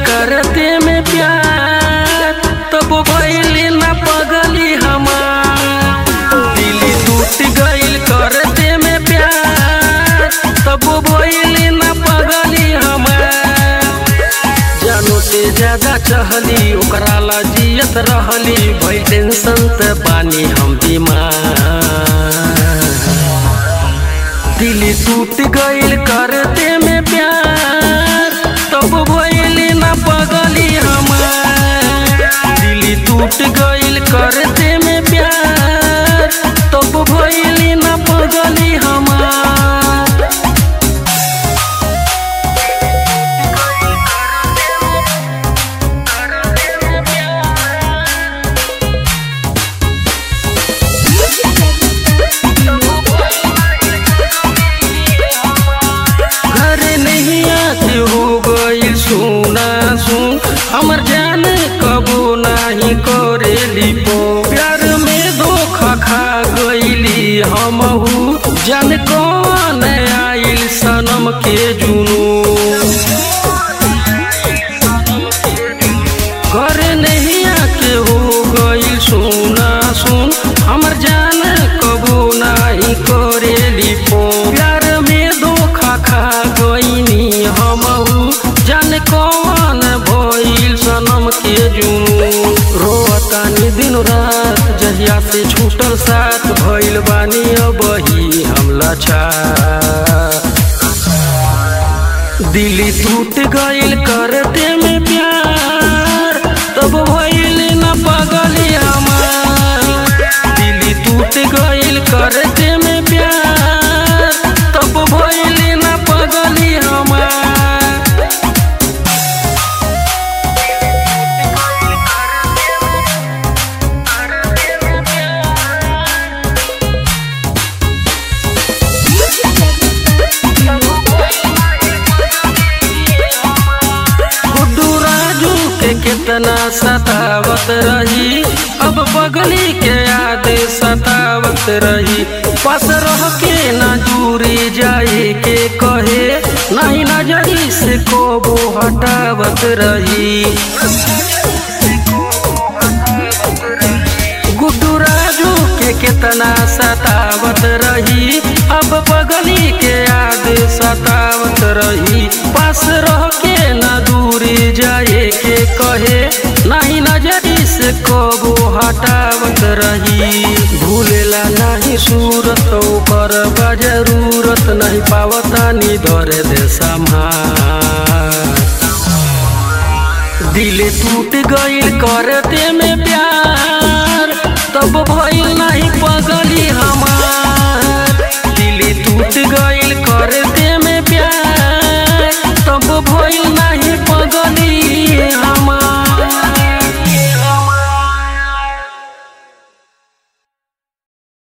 करते में प्यार तब भइली ना पगली हमार दिल टूट गइल करते में प्यार तब भइली ना पगली हमार जानो से ज्यादा चहली ओकरा ला जियत रहली भई टेंशन त पानी हम बीमार दिल टूट गइल करते में प्यार तब भइली ना पगली हमार दिल टूट गइल करते में प्यार तब भइली ना पगली हमार घर नहीं आते हो गई सुना सुन हमर जान कबो नहीं करेली पो प्यार में धोखा खा गईली हमहू जान कौन आइल सनम के जुनू घर नहीं आके हो गई सुना सुन हमर जान कबो नहीं करेली पो प्यार में धोखा खा गईनी हमहू जान कौन भइल सनम के जुनू रोतानी दिन रात जहिया से छूटल साथ भइल बानी अबही हम लछा दिल टूट गइल करते में प्यार तब भइल न पगली हमार दिल टूट गइल करते में प्यार तब भइल न पगली हमार गुड्डू राजू के कितना सतावत रही अब पगली के याद सतावत रही पास रह के ना दूरी जाए के कहे नहीं नजरी से कोबो हटावत रही गुड्डू राजू के कितना सतावत रही अब पगली के याद सतावत रही पास रह के न दूरी जाए के कहे नहीं नजरी से कबो हटावत रही भूलेला नहीं सूरत ओकर बा जरूरत नहीं पावता नी धरे दे संभार दिल टूट गइल करते में प्यार तब भइल